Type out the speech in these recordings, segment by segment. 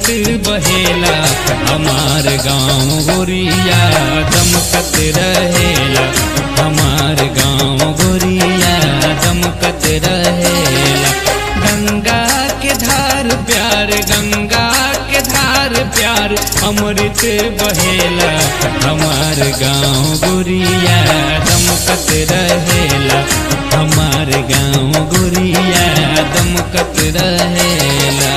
बहेला हमार गाँव गोरिया दमकत रहेला हमार गाँव गोरिया दमकत रहेला गंगा के धार प्यार गंगा के धार प्यार अमृत बहेला हमार गाँव गोरिया दमकत रहेला हमार गाँव गोरिया दमकत रहेला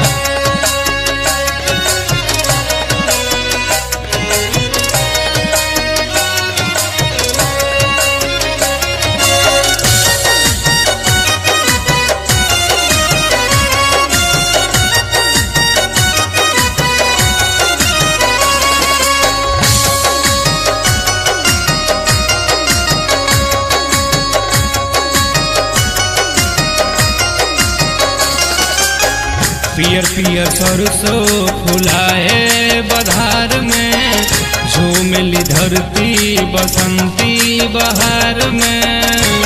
पियर पियर सरसों फुलाए बधार में झूमली धरती बसंती बहार में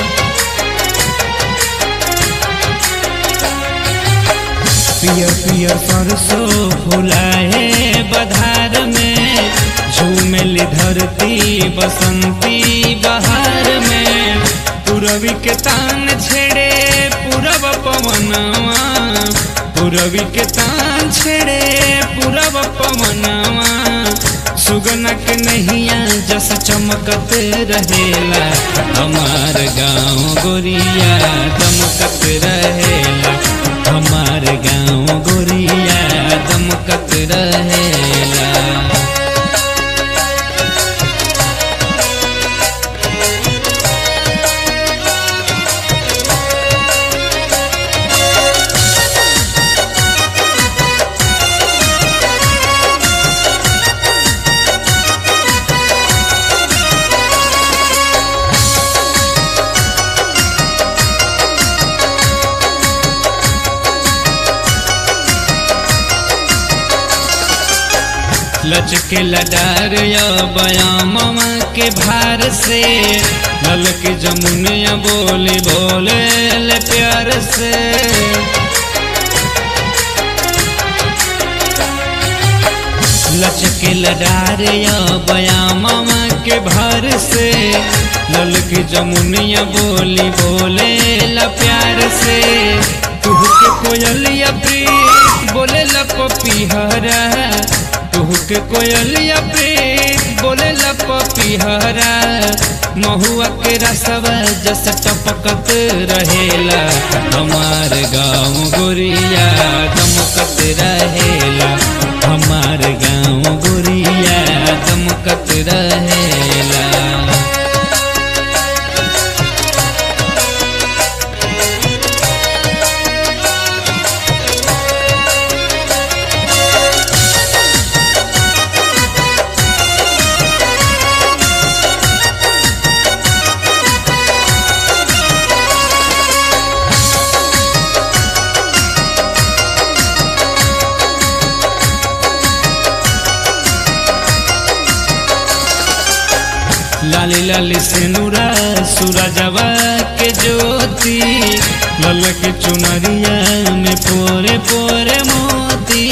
पियर पियर सरसों फुलाए बधार में झूमली धरती बसंती बहार में पूरवी के तान छेड़े पूरब पवनवा पूरवी के तान छेड़े पूरब पवनवा सुगना के नैया जस चमकत रहेला हमार गाँव गोरिया दमकत रहेला हमार गाँव गोरिया दमकत रहेला लचके लडार या बयामवा के भार से लल के जमुनिया बोले बोले ले प्यार से लचके लडार या बयामवा के भार से लल के जमुनिया बोली बोले ला प्यार से तुह के कोयलिया प्रीत बोले ला पपीहरा तुह के कोयलिया प्रीत बोले ला पपीहरा महुआ के रसवा जस टपकत रहेला हमार गाँव गोरिया दमकत रहेला हमार गाँव गोरिया दमकत रहेला लाली लाली सिनुरा सूरजवा के ज्योति लल के चुनरिया में पोरे पोरे मोती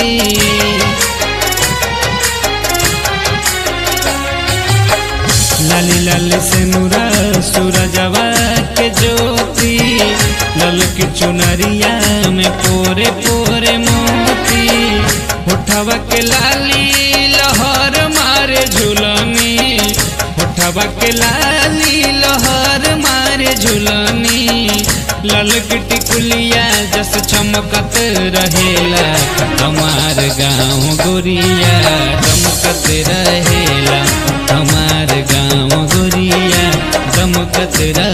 लाली लाली सिनुरा सूरजवा के ज्योति लल के चुनरिया में पोरे पोरे मोती उठवा के लाली लहर मारे झुलनी उठवा के लाली लहर मारे झुलनी लल टिकुलिया जस चमकत रहेला हमार गाँव गोरिया दमकत रहेला हमार गाँव गोरिया दमकत रहेला